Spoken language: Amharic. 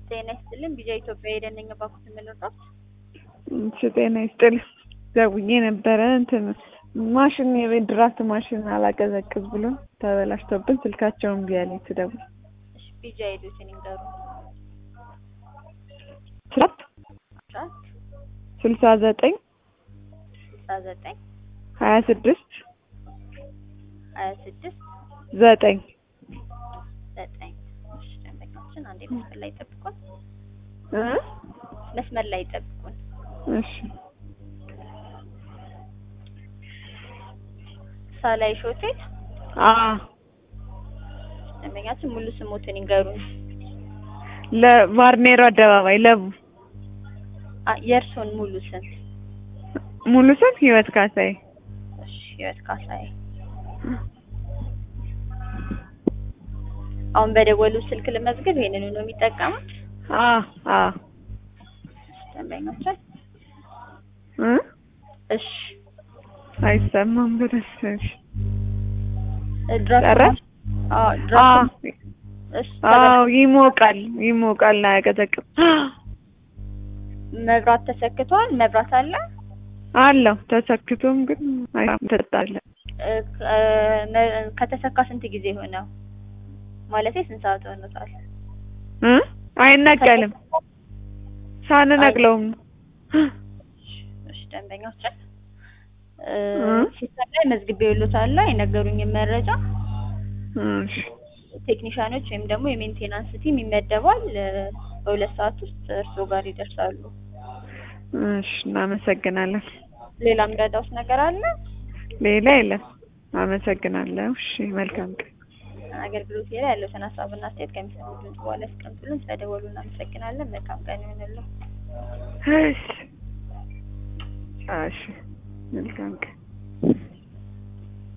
ጤና ይስጥልን ቢጃ ኢትዮጵያ የደነኛ ባኩት የምንወጣው እሺ ጤና ይስጥልኝ። ደውዬ ነበረ እንትን ማሽን የቤት ድራፍት ማሽን አላቀዘቅዝ ብሎ ተበላሽቶብን ስልካቸውን እምቢ አለኝ ስደውል። እሺ ቢጃ ሄዱትን ይንገሩ ስራት አስራት ስልሳ ዘጠኝ ስልሳ ዘጠኝ ሀያ ስድስት ሀያ ስድስት ዘጠኝ ዘጠኝ እሺ ደንበኛችን አንዴ መስመር ላይ ጠብቁን እ መስመር ላይ ጠብቁን እሺ ሳላይሽ ሆቴል አ ደንበኛችን ሙሉ ስሞትን ይንገሩን ለቫርኔሮ አደባባይ ለቡ አ የእርሶን ሙሉ ስም ሙሉ ስም ህይወት ካሳዬ እሺ ህይወት ካሳዬ አሁን በደወሉ ስልክ ልመዝግብ ይሄንኑ ነው የሚጠቀሙት አ አ ደንበኛችን እ እሺ አይሰማም በደስ እሺ ድራፍት ጨረስ? አዎ አ ድራፍት እሺ አዎ ይሞቃል ይሞቃል አያቀዘቅም መብራት ተሰክቷል መብራት አለ አለው ተሰክቶም ግን አይተጣለ እ ከ- መ- ከተሰካ ስንት ጊዜ ሆነው ማለቴ ስንት ሰዓት ሆኖታል እ አይነቀልም ሳንነቅለውም እሺ ደንበኛችን እ እ? ሲስተም ላይ መዝግቤልዎታል የነገሩኝን መረጃ እሺ ቴክኒሻኖች ወይም ደግሞ የሜንቴናንስ ቲም ይመደባል እ በሁለት ሰዓት ውስጥ እርስዎ ጋር ይደርሳሉ እሺ እናመሰግናለን ሌላ ምረዳውስ ነገር አለ ሌላ የለም አመሰግናለሁ እሺ መልካም ቀን አገልግሎት ላይ ያለዎትን ሀሳብና አስተያየት ከሚሰሙት ድምጽ በኋላ ያስቀምጡልን ስለደወሉ እናመሰግናለን መልካም ቀን ይሁንልዎ እሺ እሺ መልካም ቀን